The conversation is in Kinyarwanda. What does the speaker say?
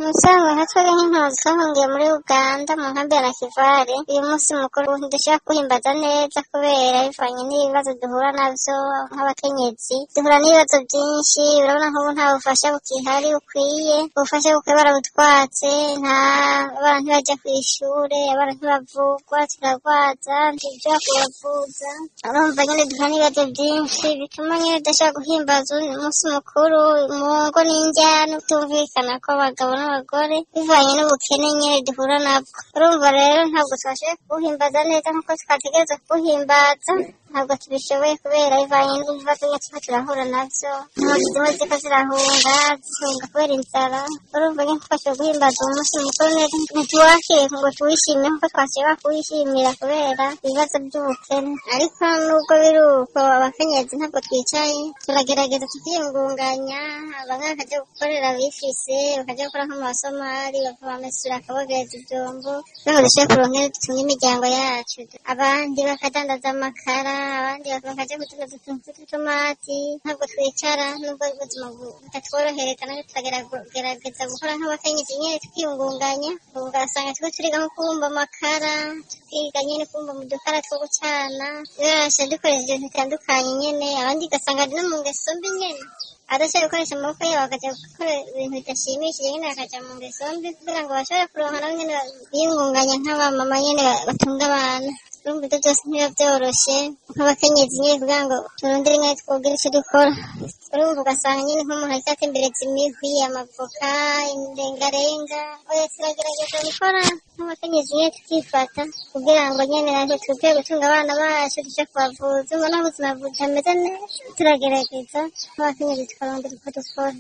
Musaza Gatware n'Inkuzi bahungiye muri Uganda mu nkambi ya Nakivale uyu munsi mukuru ntidushobora kuwuhimbaza neza kubera bivanye n'ibibazo duhura nabyo nk'abakenyezi duhura n'ibibazo byinshi urabona nk'ubu nta bufasha bukihari bukwiye ubufasha bukwiye barabutwatse nta abana ntibajya ku ishuri abana ntibavugwa turarwaza ntibyo kubavuza urumva nyine duhura n'ibibazo byinshi bituma nyine tudashobora guhimbaza umunsi mukuru mu ngo n'injyana utumvikana kw'abagabo n'abagore bivanye n'ubukene nyine duhura nabwo urumva rero ntabwo twashoboye kuwuhimbaza neza nk'uko twategereza kuwuhimbaza ntabwo tubishoboye kubera bivanye n'ibibazo nyine tuba turahura nabyo impunzi zimwe ziko zirahunga zihunga kubera inzara urumva nyine twashoboye guhimbaza uwo munsi mukuru neza ntituwakire ngo tuwishime nk'uko twashoboye kuwishimira kubera ibibazo by'ubukene ariko nubwo biri uko abakenyezi ntabwo twicaye turagerageza tukiyungunganya bamwe bakajya gukorera bifise bakajya gukora nk'amasomari bakabamesura akabogereza ibyombo kugira ngo dushobore kuronka dutunga imiryango yacu abandi bakadandaza amakara abandi bakajya gucuruza utuntu tw'utumati ntabwo twicara nubwo ubuzima butatworohereza kandi turagerageza gukora nk'abakenyezi nyine twiyungunganya ugasanga twe turiga nko kubumba amakara tukiga nyine kubumba mu dukara two gucana tubasha dukoresha ibintu bitandukanye nyine abandi ugasanga no mu ngeso mbi nyine adashobora gukoresha amaboko yabo bakajya gukora ibintu bidashimishije nyine bakajya mu ngeso mbi kugira ngo bashobore kuronka nabo nyine biyungunganya nk'abamama nyine batunga abana urumva ibyo byose ntibiba byoroshye nk'abakenyezi nyine kugira ngo turondere inka twogere icyo dukora urumva ugasanga nyine nk'umuntu ahita atembereza imihwi amavoka imirengarenga oya turagerageza gukora nk'abakenyezi nyine tukifata kugira ngo nyine natwe twige gutunga abana bacu tujye kubavuza ubona ubuzima butameze neza turagerageza nk'abakenyezi tukarondera uko dukora